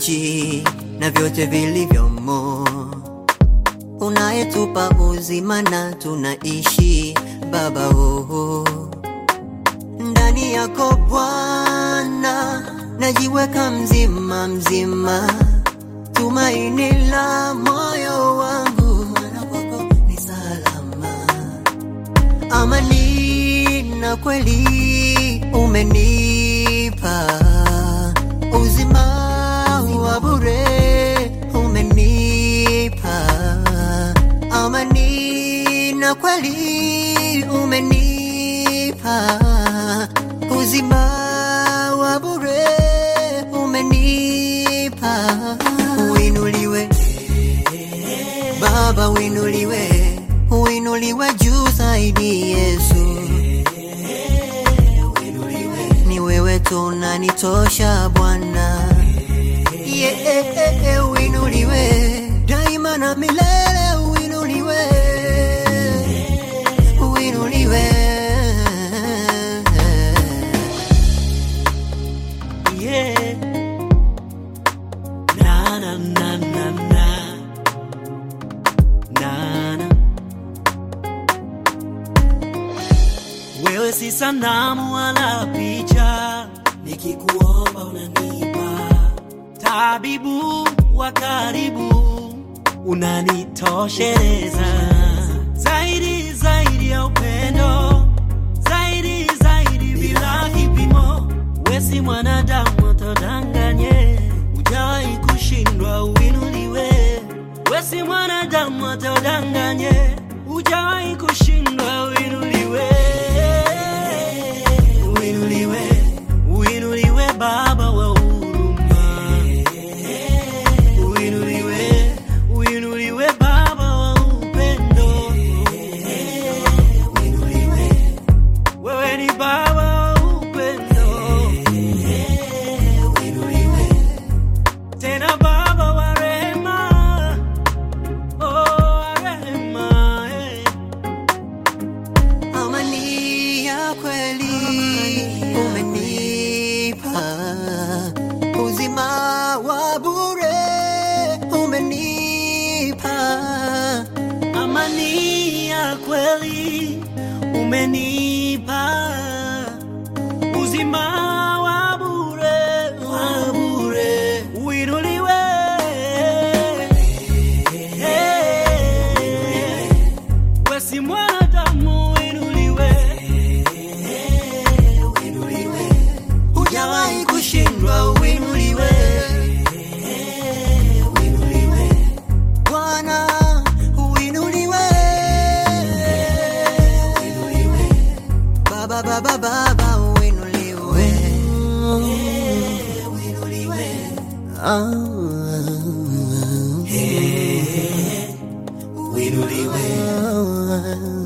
nchi na vyote vilivyomo, unayetupa uzima na tunaishi Baba oh. Ndani yako Bwana najiweka mzima mzima, tumaini la moyo wangu, maana kwako ni salama amani na kweli umenipa uzima wa bure umenipa amani na kweli umenipa uzima wa bure umenipa uinuliwe Baba uinuliwe, uinuliwe juu zaidi Yesu. Ni wewe tu unanitosha Bwana, yeah, uinuliwe daima na milele, uinuliwe, uinuliwe. Yeah. Na na na na na. Na na. Wewe si sanamu wala picha, nikikuomba unanipa. Tabibu wa karibu, unanitosheleza. Zaidi zaidi ya upendo, zaidi zaidi bila kipimo. Wewe si mwanadamu atadanganye, hujawahi kushindwa, uinuliwe. Wewe si mwanadamu atadanganye, hujawahi kushindwa, uinuliwe. Uinuliwe, uinuliwe Baba wa huruma. Uinuliwe, uinuliwe Baba wa upendo. Uinuliwe, wewe ni Baba wa upendo. Uinuliwe, tena Baba wa rehema. Oh, wa rehema, eh. amani ya kweli umenipa, uzima wa bure umenipa, amani ya kweli umenipa uzima wa bure wa bure uinuliwe Hey. we si mwanadamu uinuliwe hujawahi kushindwa, uinuliwe Bwana, uinuliwe Baba, Baba, Baba, uinuliwe Ah. uinuliwe Ah.